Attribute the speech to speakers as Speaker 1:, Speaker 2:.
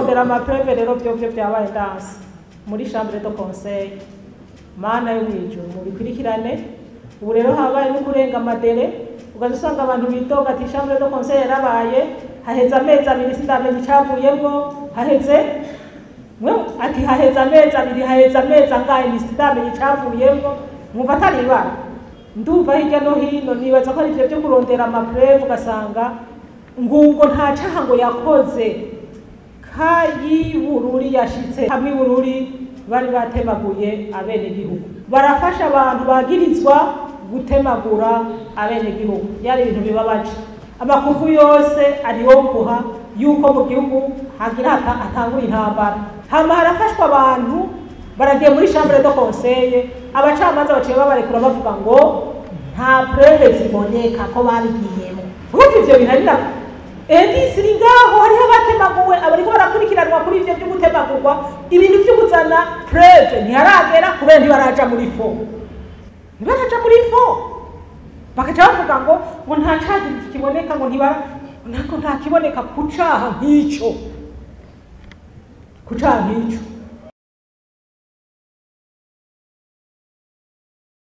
Speaker 1: kurondera amapreve rero vyo vyo vyabaye danse muri chambre de conseil mana yo mwijuru mubikurikirane ubu rero habaye no kurenga amadere ugaza usanga abantu bitoga ati chambre de conseil yarabaye haheze amezi abiri sindamenye icavuyemwo haheze mwe ati haheze amezi abiri haheze amezi angahe nisindamenye icavuyemwo mwumva atari ibara ndumva hirya no hino nibaza ko ari ivyo vyo kurondera amapreve ugasanga ngubwo nta caha ngo yakoze kayibururi yashitse hamwe ibururi bari batemaguye abenegihugu barafasha abantu bagirizwa gutemagura abenegihugu byari ibintu bibabaje amakuvu yose ariyombuha yuko mu gihugu hagira hata- hatangura intambara hama harafashwa abantu baragiye muri chambre de conseil abacamanza baciye babarekura bavuga ngo nta preve ziboneka ko babigiyemo urumva ivyo bintu ari nako edisi iri ngaho hariho abatemaguwe abariko barakurikiranwa kuri ivyo vyo gutemagurwa ibintu vyo kuzana preve ntiharagera kubera ntibaraja muri fo ntibaraja muri fo bakaca bavuga ngo ngo nta caha kiboneka ngo ntibara ntabwo nta kiboneka ku caha nk'ico ku caha nk'ico